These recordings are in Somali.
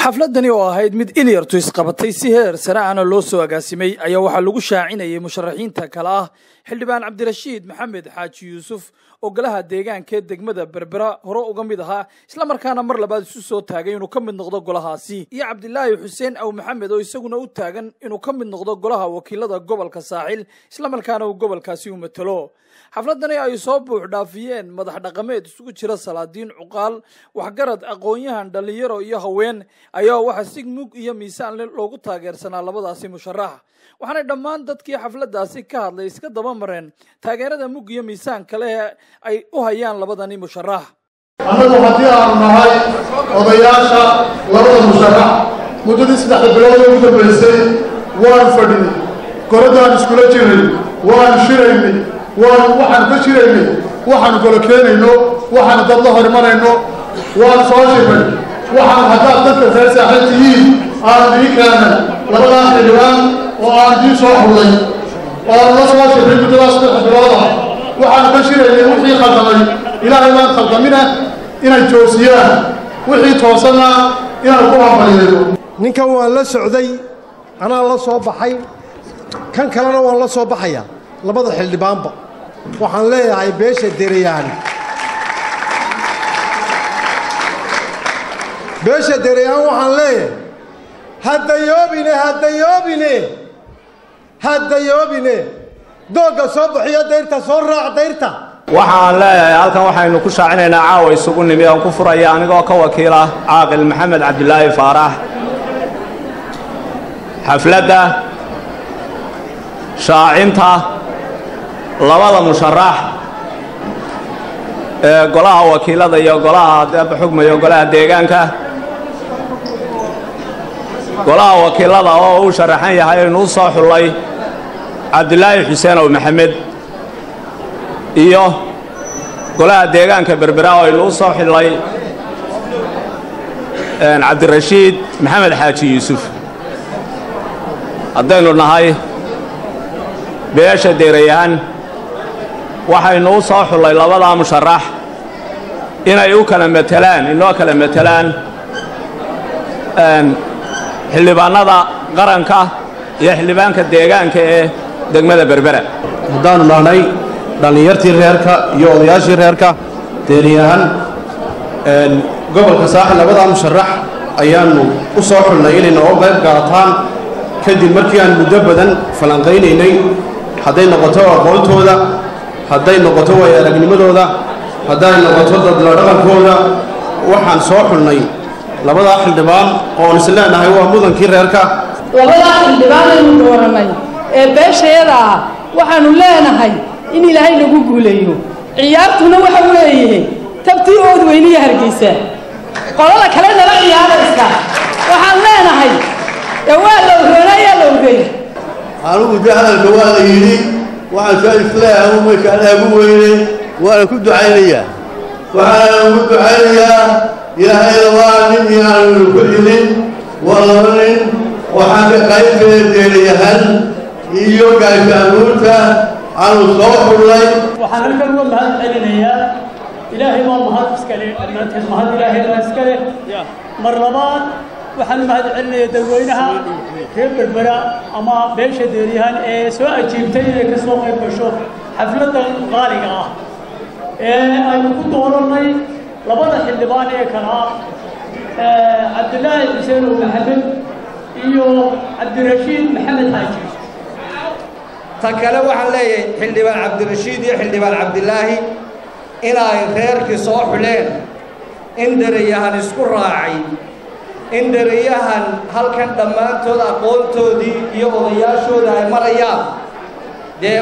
xafladani oo ahayd mid ilyartu isqabatay si heer sare ahna loo soo agaasimay ayaa waxaa lagu shaacinayay musharaxiinta kale ah xildhibaan cabdirashiid maxamed xaaji yuusuf oo golaha deegaanka ee degmada berbera hore uga mid ahaa islamarkaana mar labaad isu soo taagay inuu ka mid noqdo golahaasi iyo cabdilaahi xuseen aw maxamed oo isaguna u taagan inuu ka mid noqdo golaha wakiilada gobolka saaxil islamarkaana uu gobolkaasi u matalo xafladani ay soo buux dhaafiyeen madax dhaqameed isugu jira salaadiin cuqaal waxgarad aqoon-yahan dhallinyaro iyo haween ayaa waxaa si mug iyo miisaan le loogu taageersanaa labadaasi musharax waxaanay dhammaan dadkii xafladdaasi ka hadlay iska daba mareen taageerada mug iyo miisaanka leh ay u hayaan labadani musharax annagu haddii aanu nahay odayaasha labada musharax muddadii saddexda bilood ee ugu dambaysay waan fadhinay goradaan iskula jiray waan shiraynay waan waxaanu ka shiraynay waxaanu kala keenayno waxaanu dad la horimarayno waan soo shirnay waxaanu haddaad dadka reer saaxiib tihiin aanu dii keenay labadaas xildhibaan oo aan dii soo xullay oanu la soo shirnay muddadaas saddexda bilooda waxaanu ka shiraynay wixii khaldamay ilaahay baan khaldamina inay joosiyaan wixii toosanna inaan ku hambalyeeyo ninkan waan la socday anaa la soo baxay kan kalena waan la soo baxaya labada xildhibaanba waxaan leeyahay beesha dereyaan beesha dereyaan waxaan leeyahay haddayoobine haddayoobine haddayoobine doogga soo bixiyo dayrta soo raac dayrta waxaan leeyahay halkan waxaynu ku shaacinaynaa caawa isugu nimi oon ku furaya anigoo ka wakiila caaqil maxamed cabdilaahi faarax xafladda shaacinta labada musharax ee golaha wakiilada iyo golaha deeba xugmayo golaha deegaanka golaha wakiilada oo uu sharaxan yahay inuu soo xullay cabdilaahi xuseen ow maxamed iyo golaha deegaanka berbera oo inuu soo xillay cabdirashiid maxamed xaaji yuusuf haddaynu nahay beesha deerayaan waxaynu u soo xullay labadaa musharax inay u kala matelaan inoo kala matelaan xildhibaannada qaranka iyo xildhibaanka deegaanka ee degmada berbera haddaannu nahnay dhallinyartii reerka iyo odayaashii reerka deeriyahan gobolka saaxil labadaa musharax ayaannu u soo xulnay inay nooga qayb qaataan kadib markii aan muddo badan falanqaynaynay hadday noqoto aqoontooda hadday noqoto waaya aragnimadooda hadday noqoto dadla dhaqankooda waxaan soo xulnay labadaa xildhibaan oon is leenahay waa mudankii reerka labadaa xildhibaan aynu doorannay ee beeshayada ah waxaannu leenahay in ilaahay lagu guuleeyo ciyaartuna waxa weeye tabtii ood weyniya hargeysa qolada kale nala ciyaaraysa waxaan leenahay ee waa lowroonayaa lowgey anugu de hadalka waa la yidhi waxaan soo isleeyahay umayka alaagu weyne waana ku ducaynayaa waxaana ugu ducaynayaa ilaahayda waa nin inaanu ku xilin waa laba nin waxaan ka qaybkala deerayahan iyo gaasha abuurta aanu soo xullay waxaan halkan uga mahad celinayaa ilaahay baa mahad iskale dhammaanteed mahad ilaahay baa iskale mar labaad waxaan mahad celinayaa dadweynaha reer berbera ama beesha deeryahan ee soo ajiibtay inay ka soo qayb gasho xafladdan qaaliga ah ee aynu ku doorannay labada xildhibaan ee kala ah cabdilaahi xuseen oo maxamed iyo cabdirashiid maxamed xaaji ta kale waxaan leeyahay xildhibaan cabdirashiid iyo xildhibaan cabdilaahi inay reerkii soo xuleen in derayahan isku raacay in derayahan halkan dhammaantood aqoontoodii iyo odayaashooda ay marayaan dee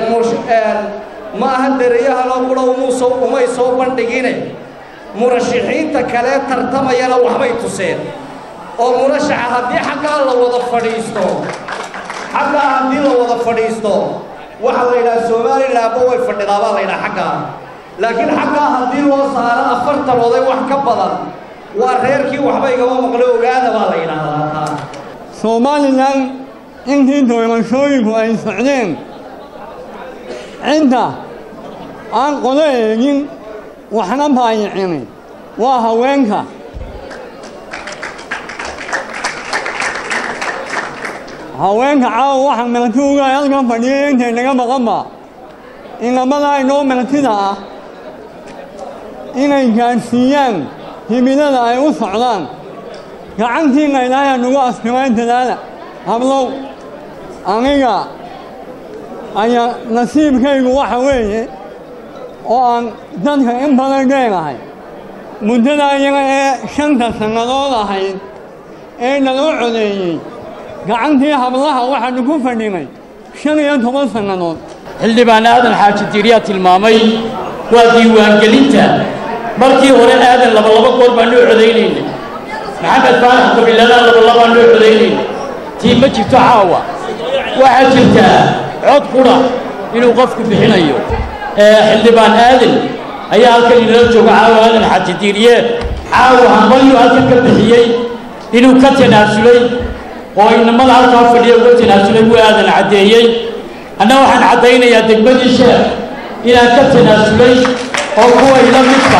ma aha derayahan oo qura umuuso umay soo bandhigine murashaxiinta kalee tartamayana waxbay tuseen oo murashaxa haddii xaggaa la wada fadhiisto xaggaa haddii la wada fadhiisto waxaa la yidhaha somalilanba way fadhidaa baa la yidhaha xaggaa laakiin xaggaa haddii loo saaro afartan oday wax ka badan waa reerkii waxba igama maqlo ogaada baa la yidhaahdaa taa somalilan intii doorashooyinku ay socdeen cidda aan qodo eegin waxna baayicinin waa haweenka haweenka caawa waxaa martuuga halkan fadhiyay intay naga maqanba inamadaa inoo martida ah inay gaadhsiiyaan himilada ay u socdaan gacantiinna ilaahay nagu astiray dadaala hablow aniga ayaa nasiibkaygu waxa weeye oo aan dadka in badan dheerahay muddada iyaga ee shanta sannadood ahayd ee naloo codeeyey gacantii hablaha waxaanu ku fadhinay shan iyo toban sannadood xildhibaan aadan xaaji diiryaa tilmaamay waa diiwaangelinta markii hore aadan labalaba goor baanoo codaynaynay maxamed faarax qabiiladaan labalabaanoo codaynaynay tii ma jirto caawa waxaa jirtaa cod qudha inuu qofku bixinayo xildhibaan aadan ayaa halkan inala jooga caawa aadan xaaji diiriye caawa hambalyuu halkan ka bixiyey inuu ka tanaasulay oo inamada halkaa fadhiya uga tanaasulay wuu aadan caddeeyey anna waxaan caddaynayaa degmadii sheekh inaan ka tanaasulay oo kuwa ila midka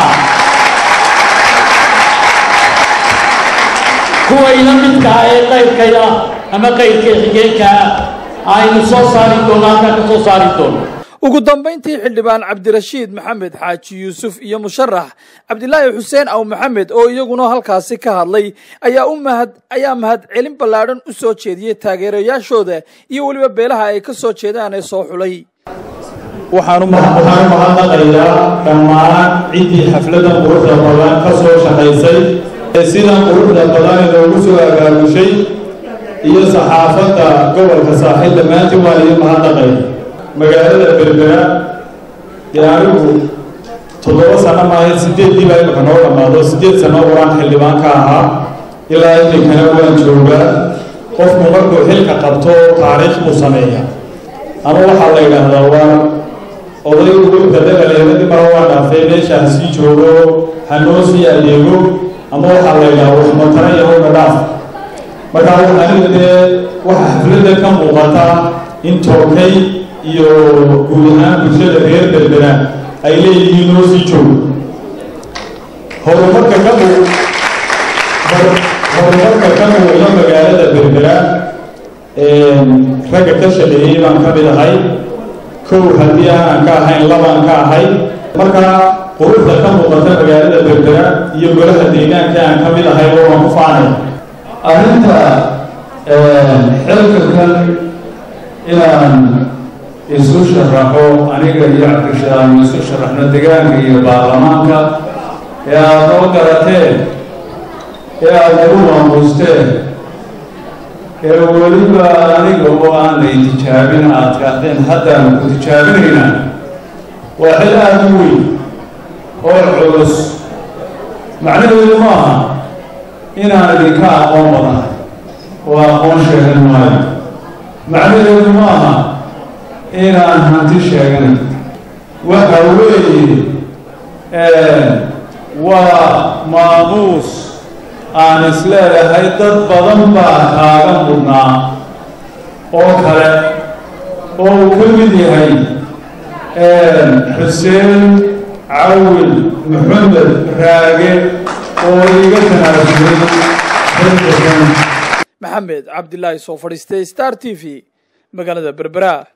kuwa ila midkaa ee qayrkaya ama qayrkay xigeenkaa aynu soo saari doono halkaa ka soo saari doono ugu dambayntii xildhibaan cabdirashiid maxamed xaaji yuusuf iyo musharax cabdilaahi xuseen aw maxamed oo iyaguna halkaasi ka hadlay ayaa u mahad ayaa mahadcelin ballaadhan u soo jeediyey taageerayaashooda iyo weliba beelaha ay ka soo jeedaan ee soo xulay waxaan u mahadnaqayaa dhammaan ciddii xafladan quruxda badan ka soo shaqaysay ee sidan quruxda badan inoogu soo agaagushay iyo saxaafadda gobolka saaxiil dhammaantiin waan idin mahadnaqaya magaalada berbera dee anigu toddoba sano maahayd sideeddii baa imika noo dhammaado siddeed sano waraan xildhibaan ka ahaa ilaa iminkana waan joogaa qofku markuu xilka qabto taariikh buu sameeya ama waxaa la yidhaahdaa waa oday gurka dagaleeradii mara waa dhaafay meesha ha sii joogo ha noo sii adeego ama waxaa la yidhaha waxmatara iyo wayna dhaaf markaa aniga dee waxaa xafladda ka muuqata in tookay iyo guud ahaan bulshada reer berbera ay leeyihiin noo sii joogo horumarka ka muu horumarka ka muuqda magaalada berbera ragga ka shaqeeyey baan ka mid ahay kow haddii aanan ka ahayn labaan ka ahay markaa quruxda ka muuqata magaalada berbera iyo golaha deegaanka aan ka mid ahay oo waan ku faanay arrinta xilkakan inaan isu sharaxo aniga iyo cabdishaam isu sharaxno degaanka iyo baarlamaanka ee aada noo garateen ee aada nagu maamuusteen ee weliba aniga oo aan lay tijaabin aad tirahdeen haddaanu ku tijaabinaynaa waa xil aada u weyn oo culus macnaheedu ma aha inaan idinka aqoon badanahay oo aqoon sheegan maayo macnaheedu ma aha inaan hanti sheeganay waxa weeye waa maamuus aan isleedahay dad badan baa kaaga mudnaa oo kale oo uu ka mid yahay xuseen cawil maxamed raage oo iga tanaasulay maxamed cabdilaahi soo fadhiistay star t v magaalada berbera